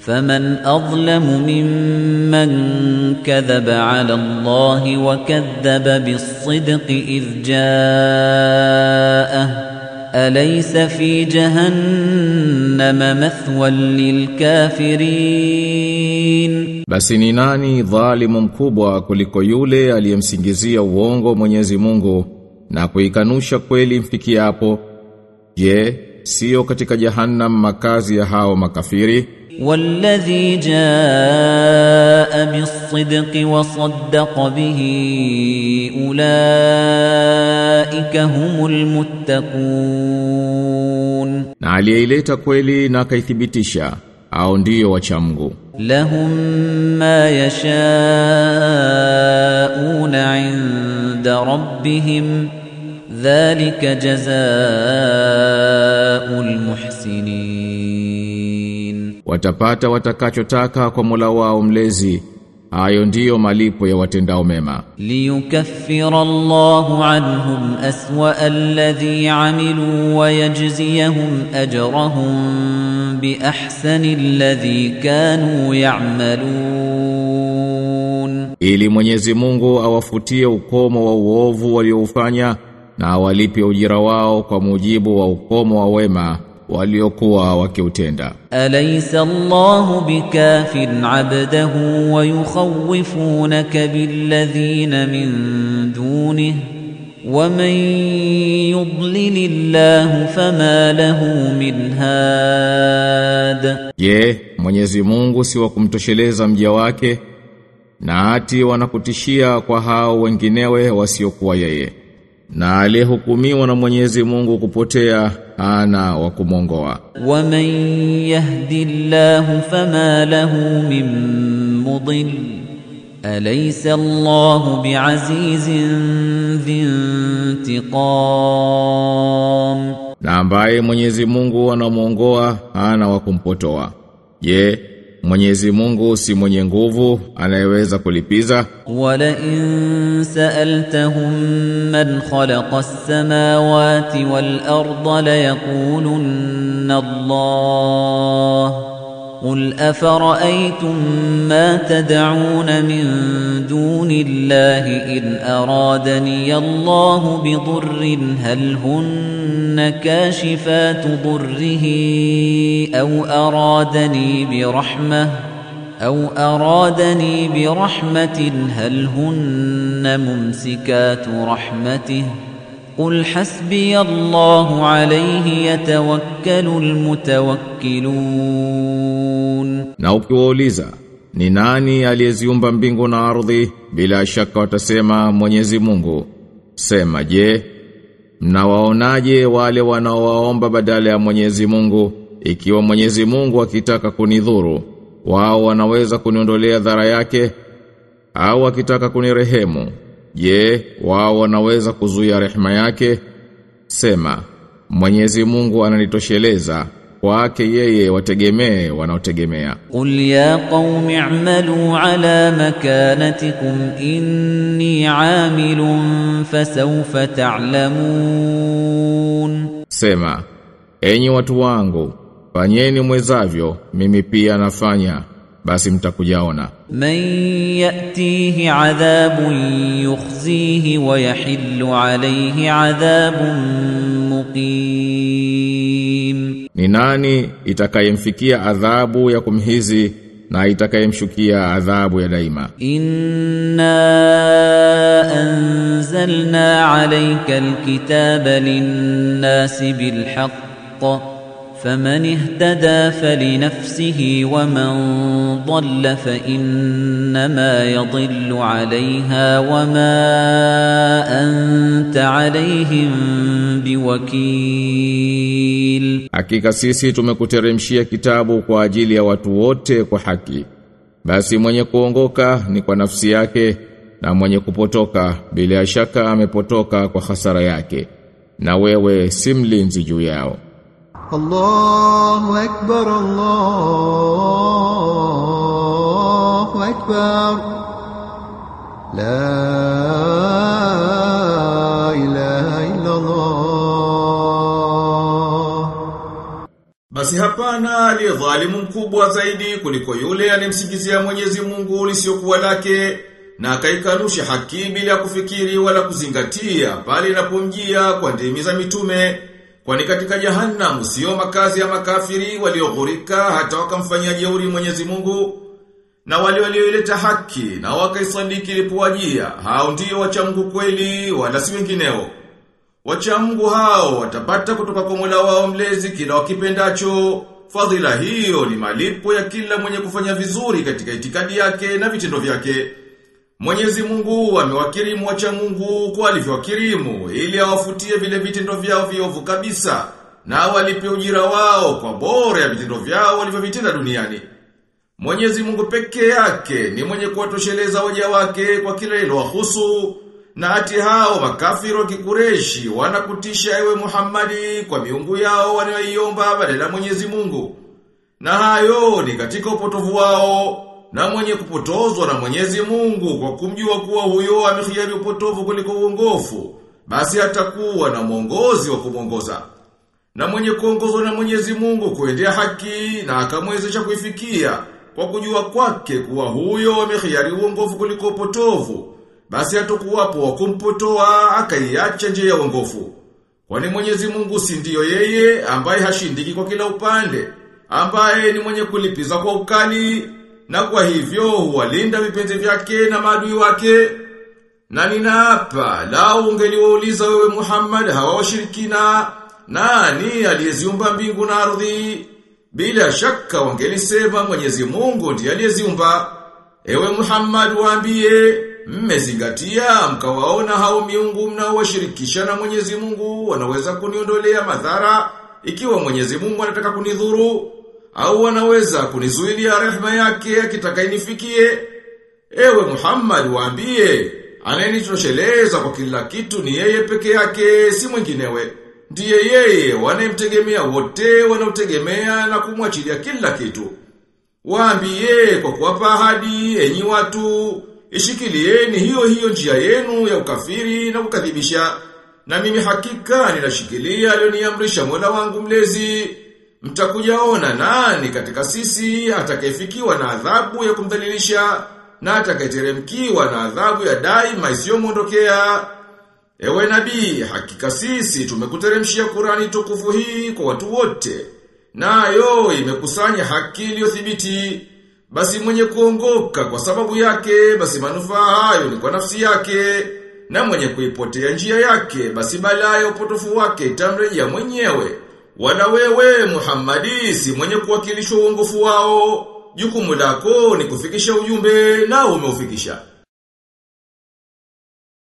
فمن أظلم ممن كذب على الله وكذب بالصدق إذ جاءه أليس في جهنم مثوى للكافرين Basi ni nani dhalimu mkubwa kuliko yule aliyemsingizia uongo Mwenyezi Mungu na kuikanusha kweli mfikiapo? Je, sio katika jahannam makazi ya hao makafiri? والذي جاء بالصدق وصدق به أولئك هم المتقون Na aliyeileta kweli na akaithibitisha au ndiyo wacha Mungu. لهم ما يشاءون عند ربهم ذلك جزاء المحسنين Watapata watakachotaka kwa Mola wao mlezi. Hayo ndiyo malipo ya watendao mema. ليكفر الله عنهم أسوأ الذي عملوا ويجزيهم أجرهم بأحسن الذي كانوا يعملون Ili Mwenyezi Mungu awafutie ukomo wa uovu walioufanya na awalipe ujira wao kwa mujibu wa ukomo wa wema waliokuwa wakiutenda. أليس الله بكاف عبده ويخوفونك بالذين من دونه ومن يضلل الله فما له من هاد Je, Mwenyezi Mungu si wa kumtosheleza mja wake na ati wanakutishia kwa hao wenginewe wasiokuwa yeye. Na aliyehukumiwa na Mwenyezi Mungu kupotea ana wa kumongoa. ومن يهد الله فما له من مضل أليس الله بعزيز ذي انتقام Na ambaye Mwenyezi Mungu anamuongoa ana wa kumpotoa. Je, Mwenyezi Mungu si mwenye nguvu anayeweza kulipiza? ولئن سألتهم من خلق السماوات والأرض ليقولن الله قل أفرأيتم ما تدعون من دون الله إن أرادني الله بضر هل هن كاشفات ضره أو أرادني برحمة أو أرادني برحمة هل هن ممسكات رحمته قل حسبي الله عليه يتوكل المتوكلون Na ukiwauliza ni nani aliyeziumba mbingu na ardhi bila shaka watasema Mwenyezi Mungu. Sema je, mnawaonaje wale wanaowaomba badala ya Mwenyezi Mungu ikiwa Mwenyezi Mungu akitaka kunidhuru wao wanaweza kuniondolea dhara yake au akitaka kunirehemu je wao wanaweza kuzuia rehema yake sema Mwenyezi Mungu ananitosheleza kwake yeye wategemee wanaotegemea قل يا قوم اعملوا على مكانتكم إني عامل فسوف تعلمون Sema, enyi watu wangu, fanyeni mwezavyo, mimi pia nafanya, basi mtakujaona. من يأتيه عذاب يخزيه ويحل عليه عذاب مقيم Ni nani itakayemfikia adhabu ya kumhizi na itakayemshukia adhabu ya daima? إنا أنزلنا عليك الكتاب للناس بالحق فمن اهتدى فلنفسه ومن ضل فإنما يضل عليها وما أنت عليهم بوكيل Hakika sisi tumekuteremshia kitabu kwa ajili ya watu wote kwa haki. Basi mwenye kuongoka ni kwa nafsi yake na mwenye kupotoka bila shaka amepotoka kwa hasara yake. Na wewe si mlinzi juu yao. الله أكبر الله أكبر لا إله إلا الله Basi hapana aliye dhalimu mkubwa zaidi kuliko yule anemsingizia Mwenyezi Mungu lisiokuwa lake na akaikanusha haki bila kufikiri wala kuzingatia pale inapomjia kwa ndimi za mitume kwani katika jahannam sio makazi ya makafiri walioghurika hata wakamfanyia jeuri Mwenyezi Mungu na wale walioileta haki na wakaisadiki ilipowajia hao ndio wacha Mungu kweli wala si wengineo Wacha Mungu hao watapata kutoka kwa Mola wao mlezi kila wakipendacho. Fadhila hiyo ni malipo ya kila mwenye kufanya vizuri katika itikadi yake na vitendo vyake. Mwenyezi Mungu amewakirimu wacha Mungu kwa alivyowakirimu ili awafutie vile vitendo vyao viovu kabisa na walipe ujira wao kwa bora ya vitendo vyao walivyovitenda duniani. Mwenyezi Mungu peke yake ni mwenye kuwatosheleza waja wake kwa kila ililowahusu na ati hao makafiri wa kikureshi wanakutisha ewe Muhammadi kwa miungu yao wanayoiomba badala ya Mwenyezi Mungu. Na hayo ni katika upotovu wao na mwenye kupotozwa na Mwenyezi Mungu kwa kumjua kuwa huyo amehiari upotovu kuliko uongofu, basi atakuwa na mwongozi wa kumwongoza. Na mwenye kuongozwa na Mwenyezi Mungu kuendea haki na akamwezesha kuifikia kwa kujua kwake kuwa huyo amehiari uongofu kuliko upotovu basi hatakuwapo wa kumpotoa akaiacha njia ya uongofu. Kwani Mwenyezi Mungu si ndiyo yeye ambaye hashindiki kwa kila upande, ambaye ni mwenye kulipiza kwa ukali na kwa hivyo huwalinda vipenzi vyake na maadui wake. Na ninaapa lau ungeliwauliza wewe Muhammad hawa washirikina nani aliyeziumba mbingu na ardhi bila shaka wangelisema Mwenyezi Mungu ndiye aliyeziumba. Ewe Muhammad waambie mmezingatia mkawaona hao miungu mnaowashirikisha na Mwenyezi Mungu wanaweza kuniondolea madhara ikiwa Mwenyezi Mungu anataka kunidhuru au wanaweza kunizuilia rehema yake akitaka inifikie ewe Muhammad waambie anayenitosheleza kwa kila kitu ni yeye peke yake si mwinginewe ndiye yeye wanayemtegemea wote wanaotegemea na kumwachilia kila kitu waambie kwa kuwapa ahadi enyi watu Ishikilieni hiyo hiyo njia yenu ya ukafiri na kukadhibisha. Na mimi hakika ninashikilia aliyoniamrisha Mola wangu mlezi. Mtakujaona nani katika sisi atakayefikiwa na adhabu ya kumdhalilisha na atakayeteremkiwa na adhabu ya daima isiyomwondokea. Ewe nabii, hakika sisi tumekuteremshia Qurani tukufu hii kwa watu wote. Nayo imekusanya haki iliyothibiti. Basi mwenye kuongoka kwa sababu yake, basi manufaa hayo ni kwa nafsi yake. Na mwenye kuipotea njia yake, basi balaa ya upotofu wake itamrejea mwenyewe. Wala wewe Muhammadi si mwenye kuwakilishwa uongofu wao. Jukumu lako ni kufikisha ujumbe na umeufikisha.